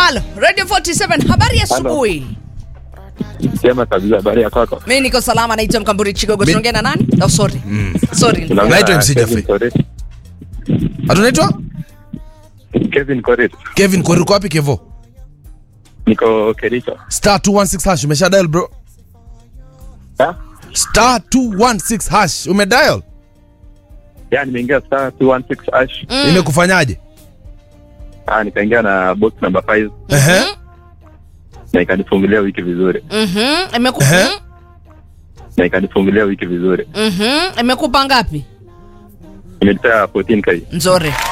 halo radio 47 habari ya asubuhi Sema kabisa habari ya kwako. mi niko salama naitwa mkamburi chigogo Mi- tunaongea na nani oh, sorry sorry Unaongea Naitwa na MC Kevin Jaffe. Korir. hatunaitwa Kevin Korir. kevin koririko wapi kevo Niko Kericho. star 216 hash umesha dial bro Ha? star 216 hash umedial Ya nimeingia star 216 hash. imekufanyaje Ah, nikaingia na box number 5 Ehe. na ikanifungulia wiki vizuri. Mhm, imeku- Ehe. mhm, Na ikanifungulia wiki vizuri. mhm, imekupa ngapi Imenipea 14k. nzuri